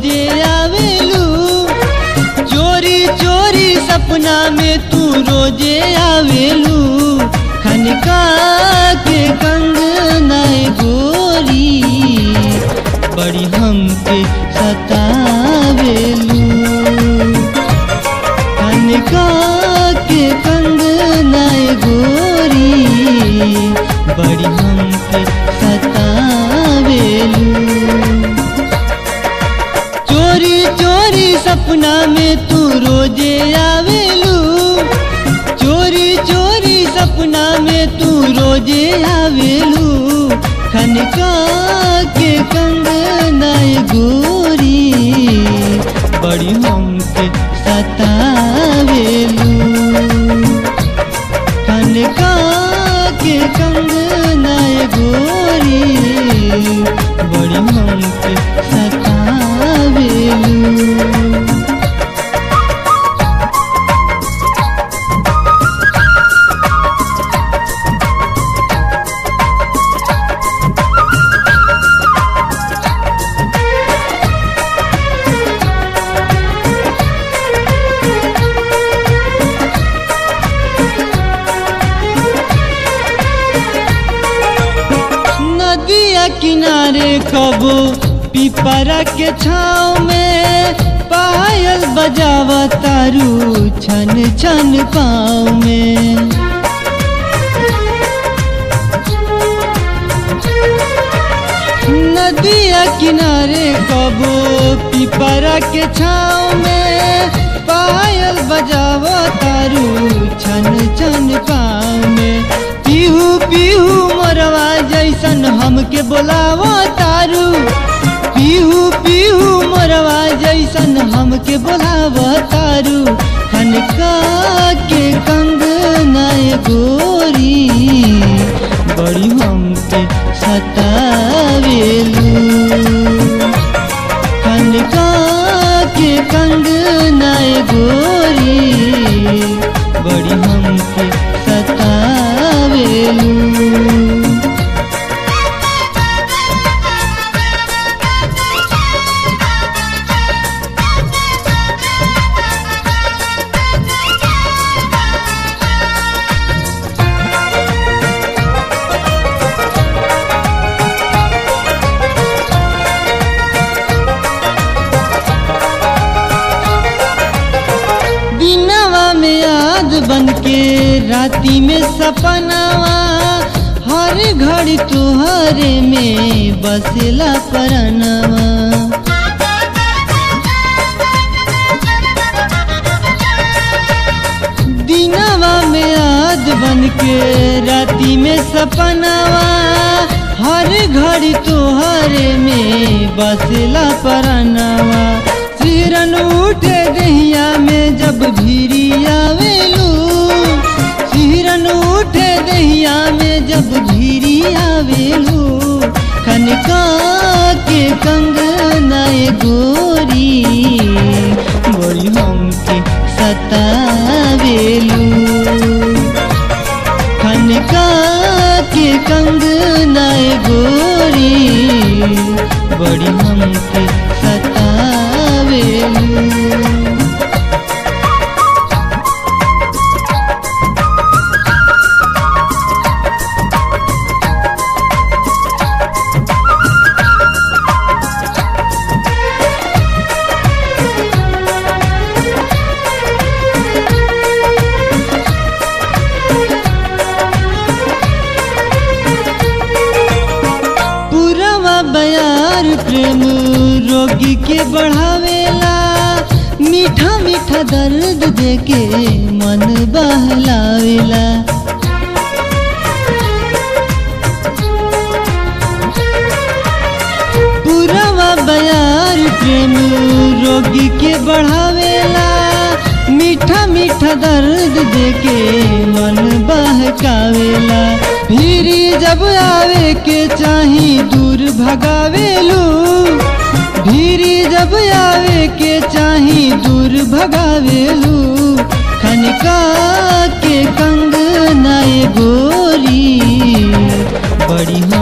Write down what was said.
रोजे आवेलू चोरी चोरी सपना में तू रोजे आवेलू खनका के कंगनाए गोरी बड़ी हमके सतावेलू कनका के कंगनाए गोरी बड़ी हमके सतावेलू चोरी चोरी सपना में तू रोजे आवेलू चोरी चोरी सपना में तू रोजे आवेलू खनका के कंगनाए गोरी बड़ी हमके सतावेलू कनका के कंगनाए गोरी बड़ी हमके सतावेलू नदिया किनारे कबो पिपरा के छाव में पायल बजावा तारू छन छन पाँव में नदिया किनारे कबो पिपरा के छाव में पायल बजावा तारू छन छन पाँव में पीहू पीहू मोरवा जैसन हमके बोलावो तारू पीहू पीहू मोरवा जैसन हमके बोलावो तारू खनका के कंगनाए गोरी बड़ी हमके सतावेलू कनका के कंगनाए गोरी बड़ी हमके सतावेलू दिनवा में याद बन के राती में सपनावा हर घड़ी तुहरे में बसला परनवा दिनवा में याद बन के राती में सपनावा हर घड़ी तुहरे में बसला परनवा सिरन उठे दहिया में जब भीरी आवेलू सिरन उठे दहिया में जब भीरी आवेलू खनका के कंगनाए गोरी बड़ी हमके सतावेलू खनका के कंगनाए गोरी बड़ी हमके सतावेलू पुरवा बयार प्रेम रोगी के बढ़ावेला मीठा मीठा दर्द देके मन बहलावेला पुरवा बयार प्रेम रोगी के बढ़ावेला मीठा मीठा दर्द देके मन बहकावेला भीरी जब आवे के चाही दूर भगावेलू भीरी जब आवे के चाही दूर भगावेलू खनका के कंगनाए गोरी बड़ी